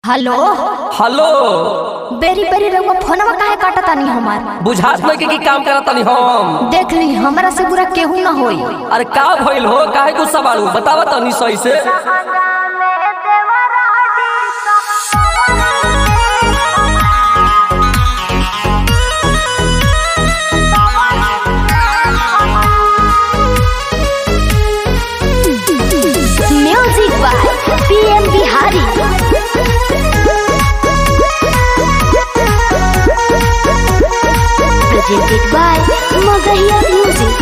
hello hello बेरी बेरी रउआ फोनवा काहे काटतानी हमार बुझात नहीं के की काम करत तनी हम देख ली हमरा से बुरा केहू ना होई अरे का भइल हो काहे गुस्सा बाड़ू बतावा तनी सही से music by PM Bihari presented by Magahiya music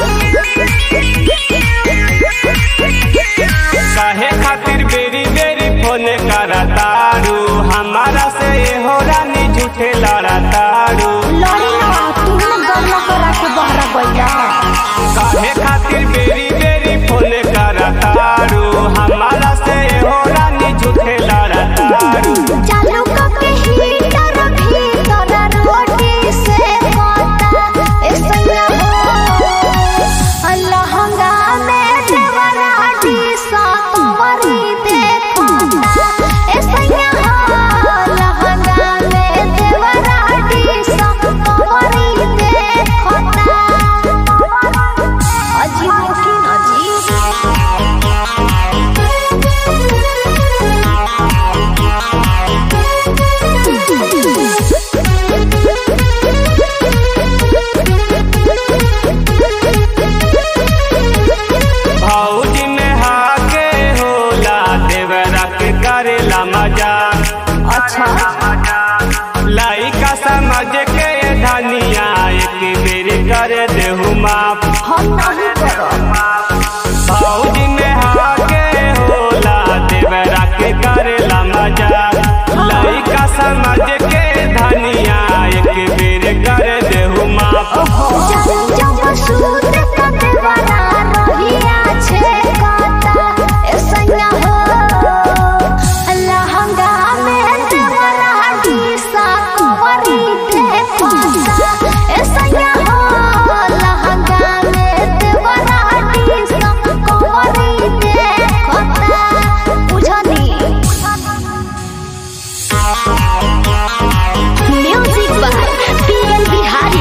काहे खातिर बेरी बेरी फोन करतारू हमारा से हो रानी झूठे लड़तारू लड़ी ना तू ना गन्ना करा के बहरा गइला काहे खातिर बेरी बेरी फोन करतारू हमारा से हो रानी झूठे लड़तारू चालू करके हीटर भीतर रोटी से खाता ऐसा हो लहंगा में देवराटी सा तुम्हारी देखता ऐसा हो लहंगा में देवराटी सा तुम्हारी देखता अजीब की अजीब भौजी में हाके होला देवरा के करेला मजाक अच्छा लाइका समझ के धनिया एक बेर कर देहु माफ हम नहीं करब भौजी में हाके होला देवरा के करेला मजाक लइका समझ के धनिया एक बेर कर देहु माफ जब जब सूत कते बना रहिया छे काता ऐसा हो लहंगा में देवरा सा कुंवरी देखता ऐसा हो लहंगा में देवरा सा कुंवरी देखता बुझनी म्यूजिक बाय पीएल बिहारी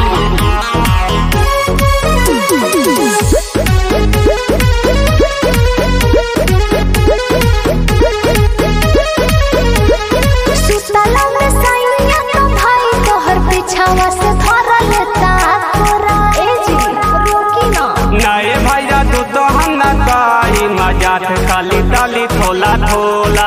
सुतला में सैया तो भाई तोहर पिछावा से धर लेता तोरा ए जी रोकी ना नए भैया तू तो हम न काई मजाक खाली डाली थोला थोला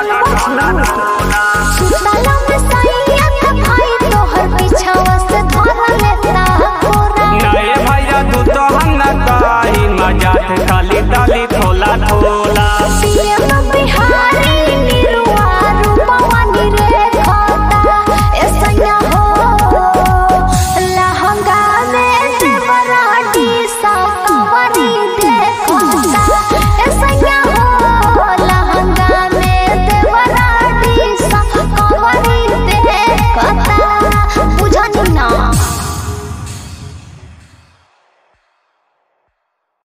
सुतला में सैया तो भाई तोहर पिछावा से धर लेता तोरा नए भैया तू तो हम न काई मजाक खाली डाली थोला थोला